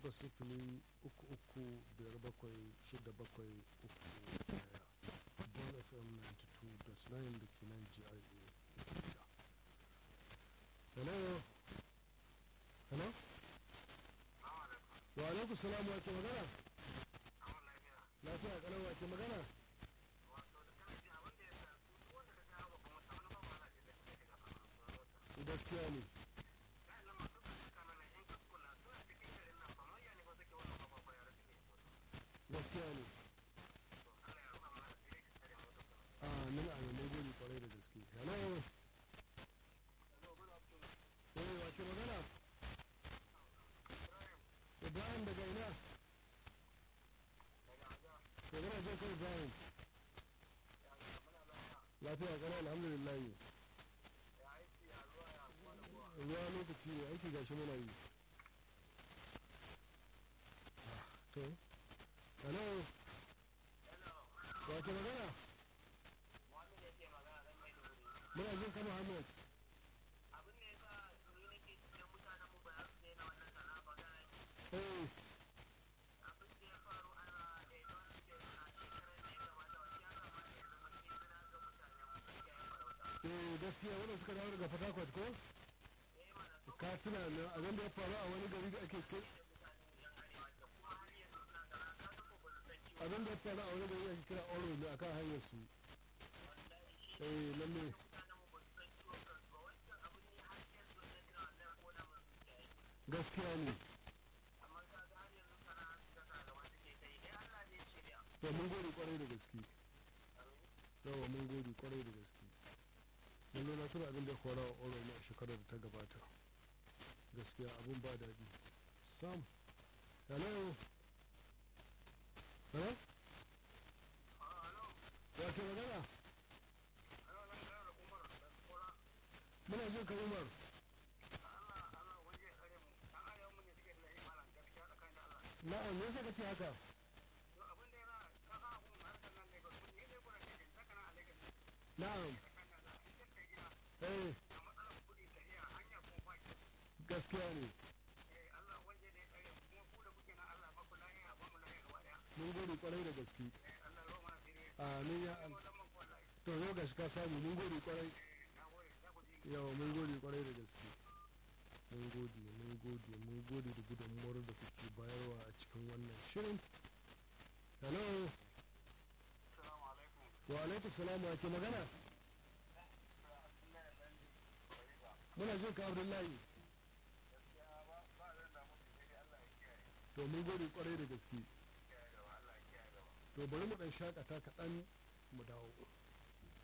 takwas sifili uku uku biyar bakwai shida bakwai uku daya bon fm 92.9 da ke nan gra hello hello wa alaikum salam wa ke magana lafiya kalau wa ke magana gaskiya ne gaskiya ne a nan a nan gode kwarai da gaske hello eh wa ke magana ibrahim daga ina to gana jin kai ibrahim lafiya kana alhamdulillah ruwa lokaci ne aiki gashi muna yi to hello wa ke magana muna jin ka muhammad eh eh gaskiya wanda suka dawo daga fatakwat ko ka tuna abin da ya faru a wani gari da ake kai abin da ya faru a wani gari ake kira oro ne akan hanyar su eh lalle gaskiya ne to mun gode kwarai da gaske yawa mun gode kwarai da gaske lalle na tuna abin da ya kora a oro ne a shekarar da ta gabata gaskiya abun ba daɗi sam hello hello ya ke magana muna jin ka umar na'am me yasa ka ce haka na'am eh gaskiya ne mun gode kwarai da gaske amin ya an to zo ga shi ka samu mun gode kwarai yawa mun gode kwarai da gaske mun gode mun gode mun gode da gudunmuwar da kuke bayarwa a cikin wannan shirin hello wa alaikum salam wa ke magana muna jin ka abdullahi to mun gode kwarai da gaske to bari mu dan shakata kaɗan mu dawo